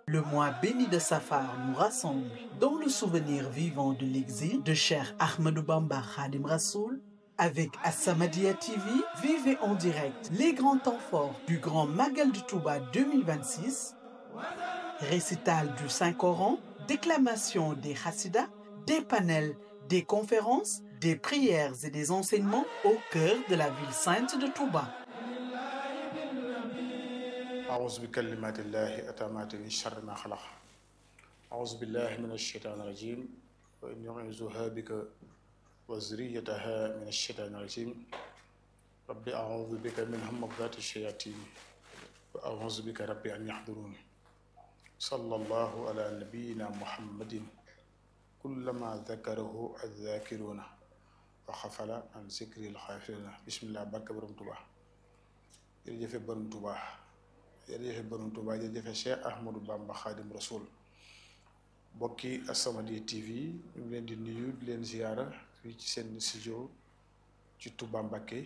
Le mois béni de Safar nous rassemble dans le souvenir vivant de l'exil de Cheikh Ahmadou Bamba Khadim Rassoul. Avec As-Samadiyya TV, vivez en direct les grands temps forts du Grand Magal de Touba 2026, récital du Saint-Coran, déclamation des Hassidas, des panels, des conférences, des prières et des enseignements au cœur de la ville sainte de Touba. أعوذ بكلمات الله أتامات من شر ما خلق أعوذ بالله من الشيطان الرجيم وإن أعوذها بك وذريتها من الشيطان الرجيم رب أعوذ بك من همزات الشياطين وأعوذ بك رب أن يحضرون صلى الله على نبينا محمد كلما ذكره الذاكرون وخفل عن ذكر الخافلين بسم الله barke borom Tuuba jërëjëfe borom Tuuba jërëjëfe borom Tuuba jërëjëfe Cheikh Ahmadou Bamba Khadim Rasoul bokki As-Samadiyya TV ñu ngi leen di nuyu di leen ziyaara fii ci seen studio ci Touba Mbacké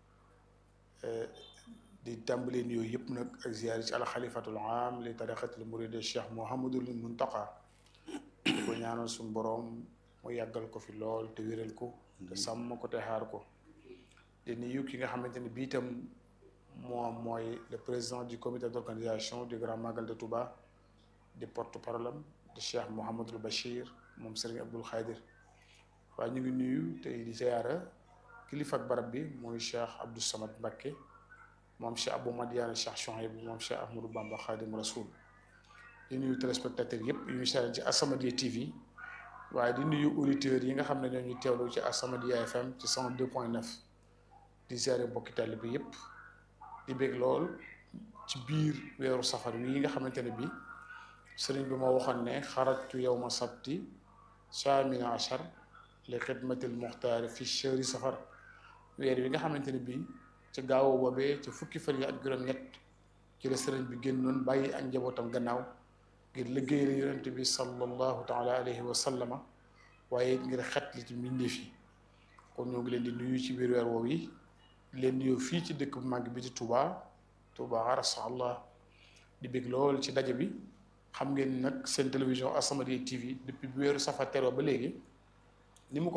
di tàmbalee nuyoo yëpp nag ak ziyaar yi ci alxalifatul am li tariqatil muride Cheikh Mouhamadul Muntaqa di ko ñaanal suñu boroom mu yàggal ko fi lool te wéral ko te sàmm ko te xaar ko di nuyu ki nga xamante ne bii itam moom mooy le président du comité d'organisation du Grand Magal de Touba di porte-parole de Cheikh Mouhamadul Bachir moom Serigne Abdoul Khadir waaye ñu ngi nuyu tey di ziyaara kilifa ak barab bi mooy Cheikh Abdou Samad Mbacké moom Cheikh Abou Madiane Cheikh Chouaïb moom Cheikh Ahmadou Bamba Khadim Rasoul di nuyu téléspectateurs yëpp yu ñu seetaan ci As-Samadiyya TV waaye di nuyu auditeurs yi nga xam ne ñoo ñu teewlu ci As-Samadiyya FM ci 102.9 di ziyaare mbokki taalibe bi yëpp di bég lool ci biir weeru safar wi nga xamante ne bi sëriñ bi moo waxoon ne xarajtu yawma sabti saamina achar li xidmatil muxtaar fi chehri safar weer wi nga xamante ne bii ci gaaw boobee ci fukki fan yi ak juróom-ñett ci la sëriñ bi génnoon bàyyi ak njabootam gannaaw ngir liggéey la yonente bi sallallahu taala alayhi wa sallama waaye ngir xet li ci mbindeef yi kon ñoo ngi leen di nuyu ci biir weer woowu yi leen nuyu fii ci dëkk bu màgg bi ci Touba Touba arasa allah di bég lool ci daje bi xam ngeen nag seen télévision As-Samadiyya TV depuis bu weeru safar teroo ba léegi ni mu ko